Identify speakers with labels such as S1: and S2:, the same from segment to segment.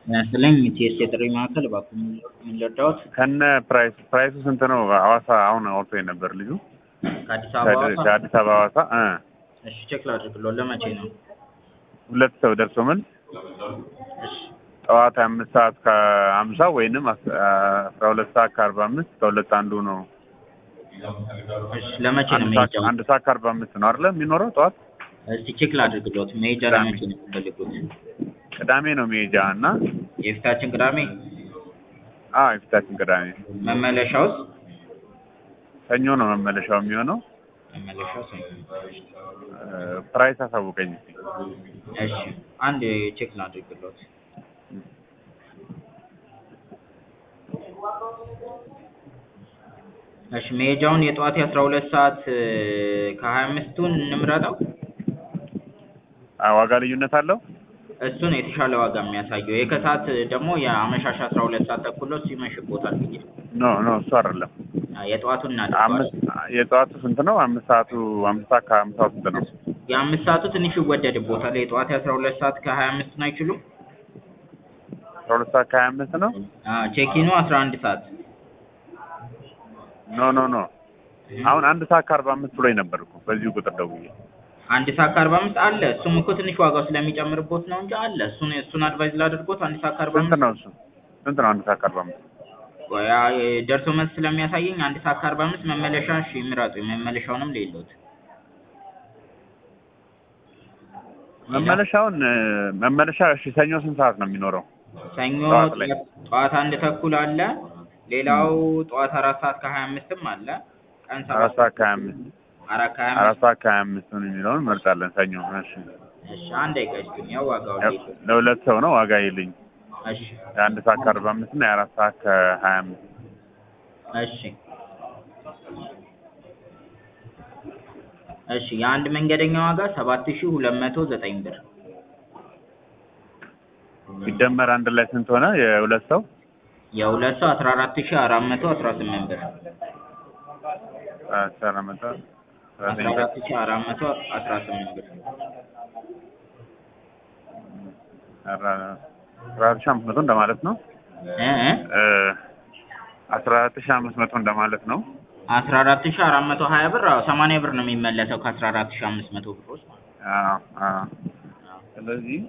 S1: ያስለኝ ቲኤስ የጥሪ ማዕከል እባክዎ ምን ልርዳዎት?
S2: ከነ ፕራይስ ፕራይሱ ስንት ነው? ሐዋሳ አሁን አውርቶ የነበር ልጁ
S1: ከአዲስ አበባ ሐዋሳ?
S2: ከአዲስ አበባ ሐዋሳ እ
S1: እሺ ቼክ ላድርግልዎ። ለመቼ ነው?
S2: ሁለት ሰው ደርሶ ምን
S1: እሺ
S2: ጠዋት አምስት ሰዓት ከሀምሳ ወይንም አስ- አስራ ሁለት ሰዓት ከአርባ አምስት ከሁለት አንዱ ነው።
S1: እሺ ለመቼ ነው
S2: አንድ ሰዓት
S1: መሄጃው?
S2: አንድ ሰዓት ከአርባ አምስት ነው አይደለ የሚኖረው ጠዋት
S1: እስቲ ቼክ ላድርግልዎት። መሄጃ
S2: ቅዳሜ።
S1: ለመቼ ነው የሚፈልጉት?
S2: ቅዳሜ ነው መሄጃ እና
S1: የፊታችን ቅዳሜ።
S2: አ የፊታችን ቅዳሜ
S1: መመለሻውስ?
S2: ሰኞ ነው መመለሻው የሚሆነው።
S1: መመለሻው ሰኞ።
S2: እ ፕራይስ አሳውቀኝ እስኪ።
S1: እሺ አንድ ቼክ ላድርግልዎት። እሺ መሄጃውን የጠዋት የአስራ ሁለት ሰዓት ከሀያ አምስቱን እንምረጠው።
S2: አ ዋጋ ልዩነት አለው?
S1: እሱ ነው የተሻለ ዋጋ የሚያሳየው። የከሰዓት ደግሞ የአመሻሽ አስራ ሁለት ሰዓት ተኩል ነው። እሱ ይመሽቦታል ብዬ
S2: ኖ ኖ እሱ አይደለም።
S1: የጠዋቱን
S2: አምስት
S1: እናድርገዋለን።
S2: የጠዋቱ ስንት ነው? አምስት ሰዓቱ አምስት ሰዓት ከሀምሳው ስንት ነው?
S1: የአምስት ሰዓቱ ትንሽ ይወደድቦታል። የጠዋት የአስራ ሁለት ሰዓት ከሀያ አምስቱን አይችሉም?
S2: አስራ ሁለት ሰዓት ከሀያ አምስት ነው?
S1: ቼኪኑ አስራ አንድ ሰዓት
S2: ኖ ኖ ኖ አሁን አንድ ሰዓት ከአርባ አምስት ብሎኝ ነበር እኮ በዚሁ ቁጥር ደውዬ።
S1: አንድ ሰዓት ከአርባ አምስት አለ። እሱም እኮ ትንሽ ዋጋው ስለሚጨምርቦት ነው እንጂ አለ። እሱን እሱን አድቫይዝ ላድርጎት አንድ ሰዓት ከአርባ
S2: ስንት
S1: አምስት
S2: ነው እሱ? ስንት ነው አንድ ሰዓት ከአርባ አምስት?
S1: ያ ደርሶ መልስ ስለሚያሳየኝ አንድ ሰዓት ከአርባ አምስት መመለሻ እሺ ምረጡ። መመለሻውንም ሌሎት
S2: መመለሻውን እ፣ መመለሻ እሺ ሰኞ ስንት ሰዓት ነው የሚኖረው?
S1: ሰኞ
S2: ጠዋት ላይ።
S1: ጠዋት ጠዋት አንድ ተኩል አለ። ሌላው ጠዋት አራት ሰዓት ከሀያ አምስትም አለ። ቀን
S2: አራት
S1: ሰባት
S2: ሰዓት ከሀያ አምስት
S1: አራት ከሀያ
S2: አራት
S1: አምስት
S2: ሰዓት ከሀያ አምስት ነው የሚለውን እንመርጣለን ሰኞ። እሺ
S1: እሺ አንድ ደቂቃ ይስጡኝ። ያው ዋጋው
S2: ያው
S1: ሌሎት
S2: ለሁለት ሰው ነው ዋጋ ይልኝ
S1: እሺ
S2: የአንድ ሰዓት ከአርባ አምስት እና የአራት ሰዓት ከሀያ አምስት
S1: እሺ እሺ የአንድ መንገደኛ ዋጋ ሰባት ሺህ ሁለት መቶ ዘጠኝ ብር
S2: ሲደመር አንድ ላይ ስንት ሆነ? የሁለት ሰው
S1: የሁለት ሰው አስራ አራት ሺህ አራት መቶ አስራ ስምንት ብር
S2: አስራ መቶ
S1: አስራ አራት ሺህ አራት መቶ አስራ ስምንት ብር
S2: አስራ አራት ሺህ አምስት መቶ እንደማለት ነው።
S1: እ እ
S2: እ፣ አስራ አራት ሺህ አምስት መቶ እንደማለት ነው።
S1: አስራ አራት ሺህ አራት መቶ ሀያ ብር አዎ ሰማንያ ብር ነው የሚመለሰው ከአስራ አራት ሺህ አምስት መቶ ብር ውስጥ ማለት ነው።
S2: አዎ አዎ። ስለዚህ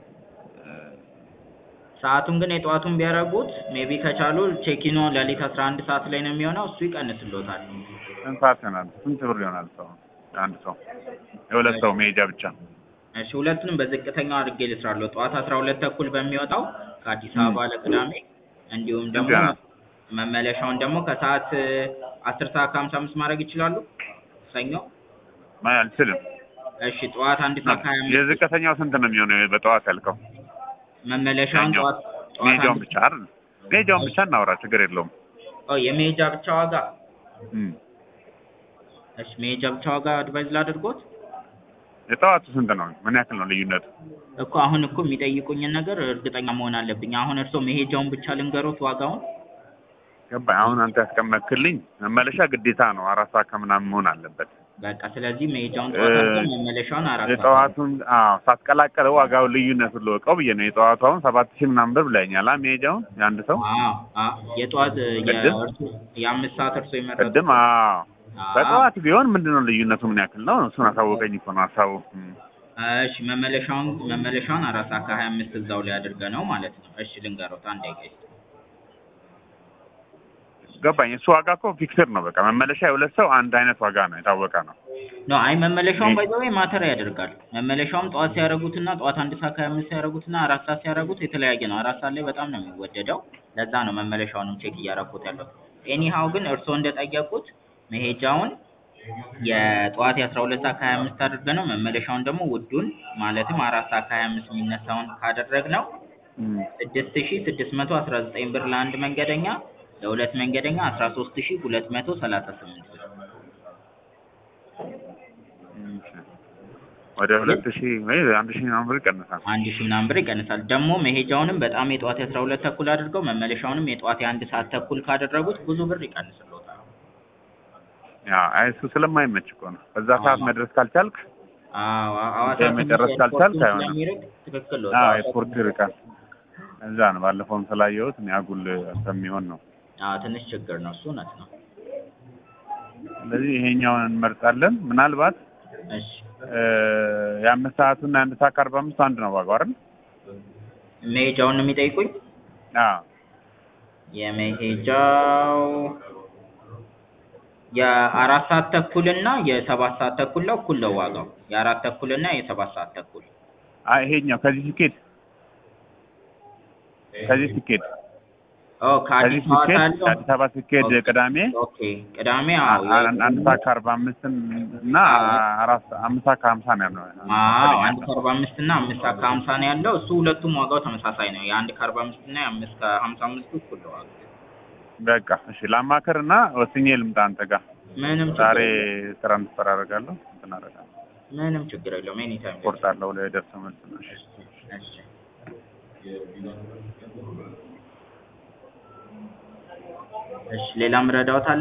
S1: ሰዓቱን ግን የጠዋቱን ቢያደርጉት ሜቢ ከቻሉ ቼኪኖ ሌሊት አስራ አንድ ሰዓት ላይ ነው የሚሆነው እሱ ይቀንስሎታል።
S2: ስንት ሰዓት ይሆናል? ስንት ብር ይሆናል? ሰው አንድ ሰው የሁለት ሰው መሄጃ ብቻ
S1: እሺ ሁለቱንም በዝቅተኛው አድርጌ ልስራለሁ። ጠዋት አስራ ሁለት ተኩል በሚወጣው ከአዲስ አበባ ለቅዳሜ እንዲሁም ደግሞ
S2: ገና።
S1: መመለሻውን ደግሞ ከሰዓት አስር ሰዓት ከሀምሳ አምስት ማድረግ ይችላሉ። ሰኞ
S2: ማይ አልችልም።
S1: እሺ ጠዋት አንድ ሰዓት ከሀያ አምስት
S2: የዝቅተኛው ስንት ነው የሚሆነው? በጠዋት ያልከው
S1: መመለሻውን
S2: ሰኞ።
S1: ጠዋት ጠዋት
S2: መሄጃውን
S1: አንድ
S2: ብቻ አይደል? መሄጃውን ብቻ እናውራ፣ ችግር የለውም።
S1: ኦ የመሄጃ ብቻ ዋጋ
S2: እም።
S1: እሺ መሄጃ ብቻ ዋጋ አድቫይዝ ላድርጎት
S2: የጠዋቱ ስንት ነው? ምን ያክል ነው ልዩነቱ?
S1: እኮ አሁን እኮ የሚጠይቁኝን ነገር እርግጠኛ መሆን አለብኝ። አሁን እርስዎ መሄጃውን ብቻ ልንገሮት ዋጋውን
S2: ገባኝ። አሁን አንተ ያስቀመጥክልኝ መመለሻ ግዴታ ነው አራት ሰዓት ከምናምን መሆን አለበት።
S1: በቃ ስለዚህ መሄጃውን ጠዋት አድርገን መመለሻውን አራት ሰዓት
S2: የጠዋቱን አዎ ሳትቀላቀለው ዋጋው ልዩነቱን ልወቀው ብዬ ነው። የጠዋቱ አሁን ሰባት ሺህ ምናምን ብር ብለኸኛል። አ መሄጃውን የአንድ ሰው
S1: አዎ አዎ የጠዋት
S2: ቅድም?
S1: የእርሱ የአምስት ሰዓት እርሶ የመረጡት
S2: ቅድም አዎ
S1: አዎ።
S2: በጠዋት ቢሆን ምንድን ነው ልዩነቱ ምን ያክል ነው? እሱን አሳወቀኝ እኮ ነው ሀሳቡ። እም።
S1: እሺ መመለሻውን መመለሻውን አራት ሰዓት ከሀያ አምስት እዛው ላይ አድርገ ነው ማለት ነው። እሺ ልንገሮት አንድ ደቂቃ ይስጥ።
S2: ገባኝ። እሱ ዋጋ እኮ ፊክስድ ነው። በቃ መመለሻ የሁለት ሰው አንድ አይነት ዋጋ ነው፣ የታወቀ ነው።
S1: ኖ አይ መመለሻውን
S2: እሺ።
S1: ባይዘው ማተር ያደርጋል። መመለሻውም ጠዋት ሲያደርጉትና ጠዋት አንድ ሰዓት ከሀያ አምስት ሲያደርጉትና አራት ሰዓት ሲያደርጉት የተለያየ ነው። አራት ሰዓት ላይ በጣም ነው የሚወደደው። ለዛ ነው መመለሻውንም ቼክ እያደረኩት ያለው። ኤኒሃው ግን እርስዎ እንደጠየቁት መሄጃውን የጠዋት የአስራ ሁለት ሰዓት ከሀያ አምስት አድርገ ነው መመለሻውን ደግሞ ውዱን ማለትም አራት ሰዓት ከሀያ አምስት የሚነሳውን ካደረግነው
S2: እም።
S1: ስድስት ሺ ስድስት መቶ አስራ ዘጠኝ ብር ለአንድ መንገደኛ ለሁለት መንገደኛ አስራ ሶስት ሺ ሁለት መቶ ሰላሳ ስምንት ብር
S2: እሺ። ወደ ሁለት ሺህ ወይ አንድ ሺህ ምናምን ብር ይቀንሳል።
S1: አንድ ሺህ ምናምን ብር ይቀንሳል። ደግሞ መሄጃውንም በጣም የጠዋት የአስራ ሁለት ተኩል አድርገው መመለሻውንም የጠዋት የአንድ ሰዓት ተኩል ካደረጉት ብዙ ብር ይቀንስልዎታል።
S2: ያ አይ እሱ ስለማይመች እኮ ነው። በዛ ሰዓት
S1: አዎ።
S2: መድረስ ካልቻልክ
S1: አዎ ሐዋሳ
S2: ጉዳይ
S1: ትንሽ
S2: መጨረስ
S1: ኤርፖርቱን
S2: ካልቻልክ አይሆንም።
S1: ስለሚርቅ ትክክል ነው።
S2: አዎ
S1: ሐዋሳ
S2: ኤርፖርት
S1: ትንሽ-
S2: ይርቃል። እዛ ነው ባለፈውም ስላየሁት እኔ አጉል ከሚሆን ነው።
S1: አዎ ትንሽ ችግር ነው እሱ እውነት ነው።
S2: ስለዚህ ይሄኛውን እንመርጣለን። ምናልባት
S1: እሺ
S2: እ የአምስት ሰዓቱና የአንድ ሰዓት ከአርባ አምስቱ አንድ ነው ዋጋው አይደል?
S1: መሄጃውን ነው የሚጠይቁኝ?
S2: አዎ
S1: የመሄጃው የአራት ሰዓት ተኩል እና የሰባት ሰዓት ተኩል ነው እኩል ነው ዋጋው። የአራት ተኩል እና የሰባት ሰዓት ተኩል
S2: አይ ይሄኛው ከዚህ ሲኬድ ከዚህ ሲኬድ
S1: ኦ
S2: ከዚህ
S1: ከአዲስ አበባ
S2: ሲኬድ
S1: ያለው
S2: አዲስ አበባ ሲኬድ
S1: ኦኬ።
S2: ቅዳሜ
S1: ኦኬ ቅዳሜ አዎ
S2: አ- አ- አንድ ሰዓት ከአርባ አምስትን እና አራት ሰ- አምስት ሰዓት ከሀምሳ ነው ያለው።
S1: አዎ አንድ ከአርባ አምስት እና አምስት ሰዓት ከሀምሳ ነው ያለው። እሱ ሁለቱም ዋጋው ተመሳሳይ ነው። የአንድ ከአርባ አምስት እና የአምስት ከሀምሳ አምስቱ እኩል ነው ዋጋው።
S2: በቃ እሺ ላማክር እና ወስኜ ልምጣ አንተ ጋር
S1: ምንም
S2: ዛሬ
S1: ችግር
S2: ስራ እንድትሰራ አደርጋለሁ እንትን አደርጋለሁ
S1: ምንም ችግር የለውም። ኤኒ ታይም
S2: ቆርጣለሁ ለደርሰ መልስ ነው እሺ
S1: እሺ እሺ ሌላ ምረዳውት አለ?